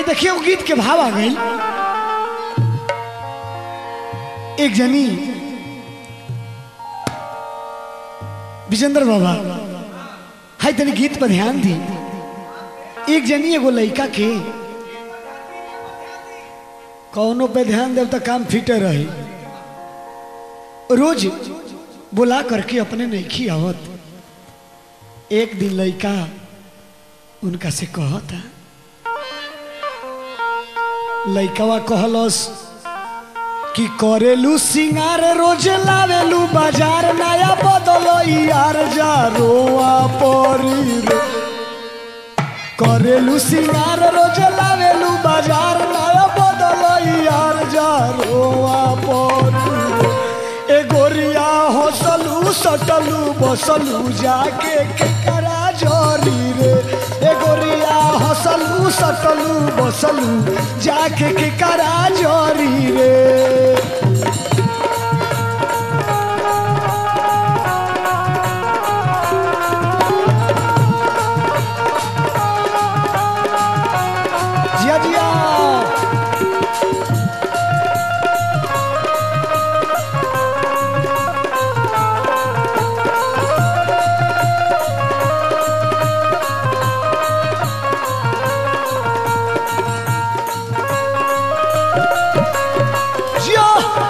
है देखिए वो गीत के भाव आ गई एक जनी विजेंद्र बाबा है तनी गीत पर ध्यान दी एक जनी एगो लड़का के कौनो पे ध्यान देव तो काम फिटे रही रोज बुला करके अपने नहीं आवत एक दिन लड़का उनका से कहता लड़कवा कहलस कि करेलू सिंगार रोज लावेलू बाजार नया बदलो यार जा रोआ परी रे करेलू सिंगार रोज लावेलू बाजार नया बदलो यार जा रोआ परी रे ए गोरिया हंसलू सटलू बसलू जाके केकरा जोरी रे ए गोरिया हंसलू सटलू बसलू जाके केकरा जोरी रे जिया जिया जिया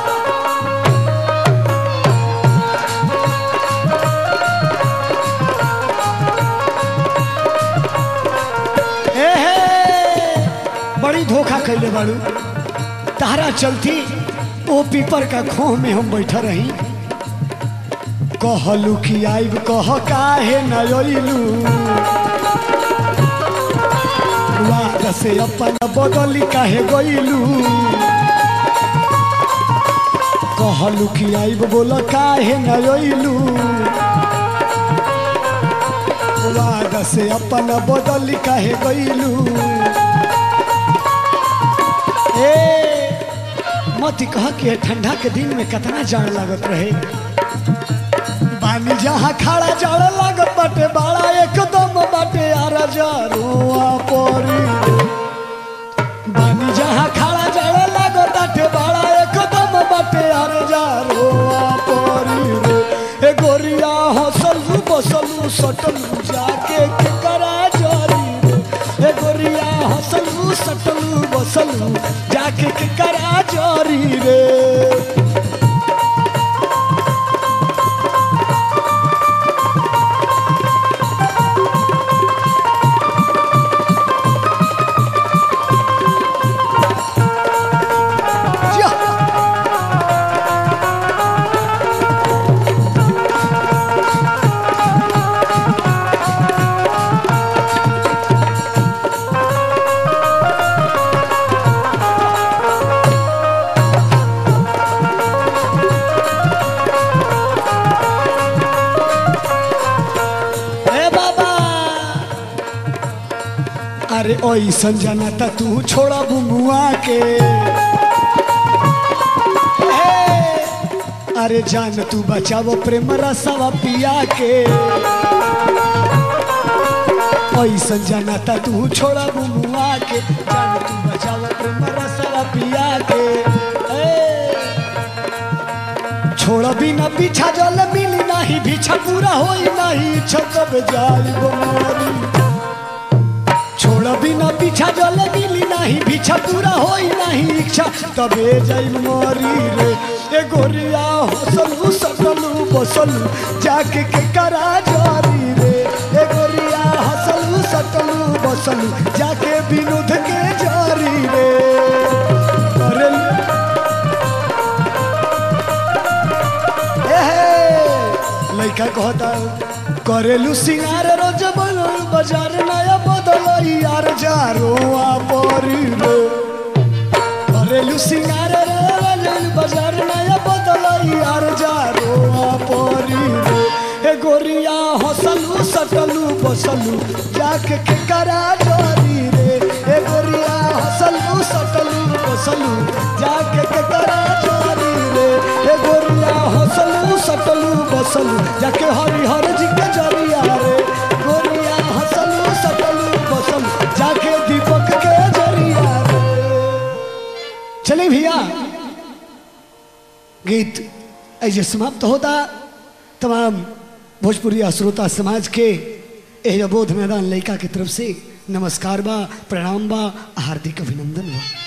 ए हे बड़ी धोखा कैले बाड़ू तारा चलती ओ पीपर का खोह में हम बैठा रही कहलू कि आइब कह काहे न अइलू वाद से अपन बदली काहे गइलू कहलू कि आइब बोल काहे न अइलू वाद से अपन बदली काहे गइलू ए मत कह कि ठंडा के दिन में कितना जाड़ लागत रहे पानी जहाँ खड़ा जाड़ लागत बाटे बड़ा एकदम बाटे यार जरुआ परी पानी जहाँ खड़ा जाड़ लागत बाटे बड़ा एकदम बाटे यार जरुआ परी रे ए गोरिया हंसलू बसलू सटलू जाके केकरा जरी रे ए गोरिया हंसलू सटलू बसलू जाके केकरा जरी रे जिया। ए बाबा अरे ओइसन जाना त तू छोड़ा बुमुआ के हे, अरे जान तू बचावो प्रेम रसवा पिया के ओइसन जाना त तू छोड़ा बुमुआ के जान तू बचावो प्रेम रसवा पिया के ए, छोड़ बिना पीछा जल मिली नहीं पीछा पूरा होई नहीं छकब जाई मोरी छोड़ बिना पीछा जल मिली नहीं पीछा पूरा होई नहीं इच्छा तबे जाई मोरी रे ए गोरिया हसलू सकलू बसलू जाके के करा जारी रे ए गोरिया हसलू सकलू बसलू जाके विनोद के जारी रे अरे लड़का कहता करेलू सिंगार रोज बनल बाजार नया बदल यार जारो परी रे करेलू सिंगार रोज बाजार नया बदल यार जारो परी रे ए गोरिया हंसलू सटलू बसलू जाके के करा जोरी रे ए गोरिया हंसलू सटलू बसलू जाके के करा जोरी रे ए गोरिया हंसलू सटलू बसलू जाके हरिहर जी के जरिया रे गोरिया हंसलू सटलू बसलू जाके दीपक के जरिया चले भैया गीत ऐसे समाप्त होता तमाम भोजपुरी श्रोता समाज के एह बोध मैदान लड़का की तरफ से नमस्कार बा प्रणाम बा हार्दिक अभिनंदन बा